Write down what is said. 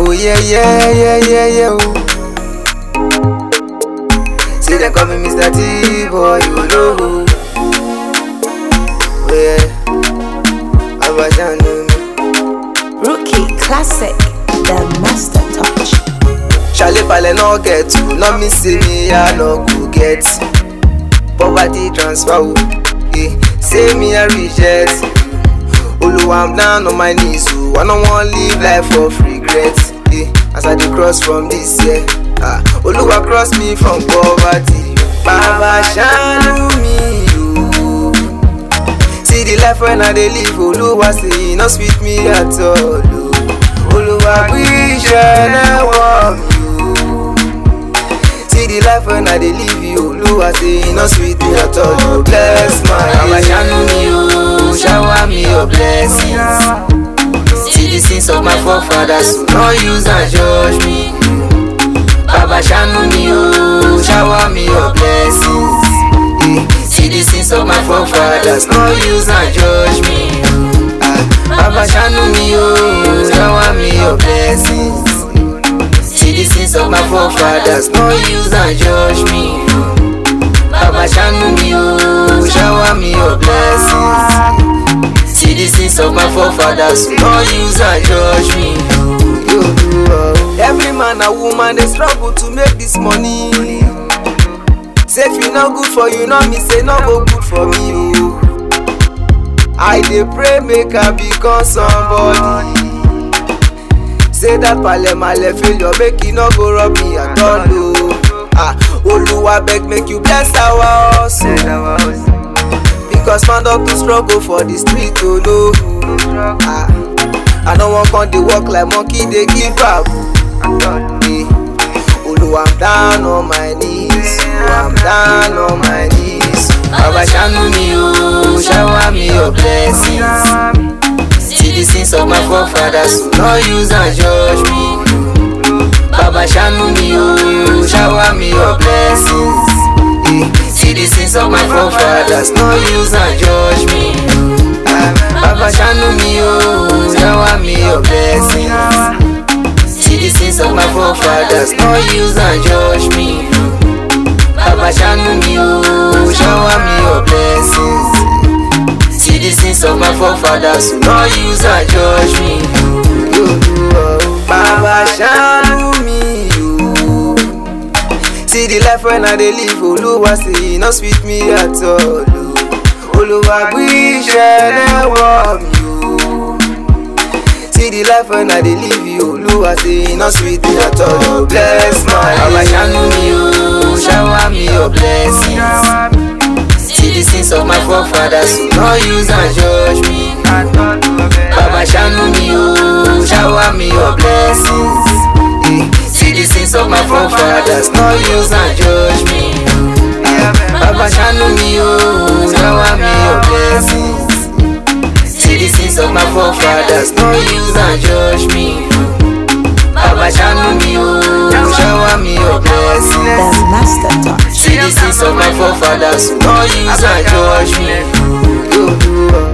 Oh yeah, yeah, yeah, yeah, yeah. Oh. See them call me Mr. T boy, you know. Oh yeah, Abajanu me. Rookie Classic, the master touch. Charlie Pale no get to, no me see me, I no go get. Poverty transfer, oh, eh. Say me I reject. Oluwa I'm down on my knees, oh. I don't want live life of regrets, eh. As I dey cross from this year, ah. Oluwa cross me from poverty. Baba shanu me, oh. See the life when I dey live, Oluwa say e no sweet me at all, oh. Oluwa wish I never me, oh. See the life when I dey live, you Oluwa say e no sweet me at all, oh. Bless my Baba shanu me, oh. Shower me your blessings. See the sins of my forefathers, so no use and judge me. Baba shanu me, oh. Shower me your blessings. Eh, See the sins of my forefathers, no use and judge me. Ah, Baba shanu me, oh. Shower me your blessings. See the sins of my forefathers, no use and judge me. Baba shanu me, oh. Shower me your blessings. See the sins of my forefathers, no use and judge me. Yo, oh. Every man and woman they struggle to make this money. Say if e no good for you, no me say no go good for me. Oh. I dey pray make I become somebody. Say that palemale failure make e no go rob me at all. Oh. Ah, Oluwa beg make you bless our hustle. Because man up to struggle for the street, oh no. Ah, I no wan come dey work like monkey dey give back. Eh, Oluwa I'm down on my knees, oh, I'm down on my knees. Baba shanu me oh, shower me your blessings. See the sins of my forefathers, so no use and judge me. Baba shanu me oh, shower me your blessings. Eh, See the sins of my forefathers, no use and judge me. Ah, Baba shanu me oh, shower me your blessings. See the sins of my forefathers, no use and judge me. Baba shanu me oh, shower me your blessings. See the sins of my forefathers, no use and judge me. Yo, oh, Baba shanu me oh. See the life when I dey live, Oluwa say e no sweet me at all. oh. Oluwa wish I never me oh. See the life when I dey live, you Oluwa say e no sweet me at all. Oh, bless my Baba shanu me oh, shower me your blessings. See the sins of my forefathers, so no use and judge me. Baba shanu me oh, shower me your blessings. Eh, See the sins of my forefathers, no use and judge me. Ah, Baba shanu me oh, shower me your blessings. See the sins of my forefathers, no use and judge me. Baba shanu me oh, shower me your blessings. The master touch. See the sins of my forefathers, no use and judge me. Yo, yo,